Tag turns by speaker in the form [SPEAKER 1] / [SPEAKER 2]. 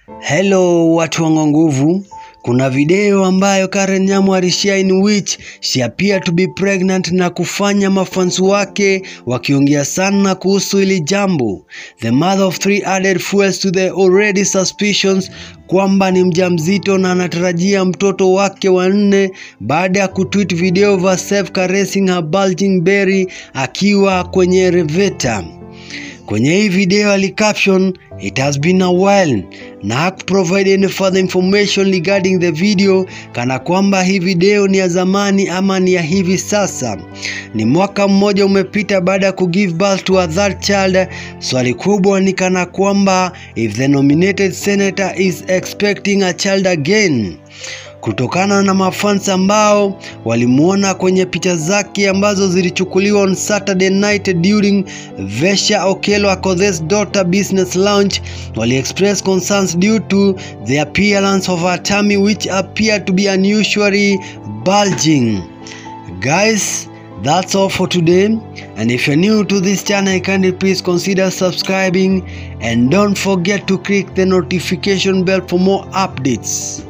[SPEAKER 1] Hello watu wangu nguvu, kuna video ambayo Karen Nyamu alishare in which she appeared to be pregnant na kufanya mafansi wake wakiongea sana kuhusu hili jambo. The mother of three added fuels to the already suspicions kwamba ni mjamzito na anatarajia mtoto wake wa nne baada ya kutweet video of herself caressing her bulging belly akiwa kwenye elevator. Kwenye hii video alicaption it has been a while na hakuprovide any further information regarding the video, kana kwamba hii video ni ya zamani ama ni ya hivi sasa. Ni mwaka mmoja umepita baada ya kugive birth to a third child. Swali kubwa ni kana kwamba if the nominated senator is expecting a child again kutokana na mafans ambao walimuona kwenye picha zake ambazo zilichukuliwa on Saturday night during Vesha Okello Akothe's daughter business launch wali express concerns due to the appearance of her tummy which appeared to be unusually bulging. Guys, that's all for today and if you're new to this channel kindly please consider subscribing and don't forget to click the notification bell for more updates.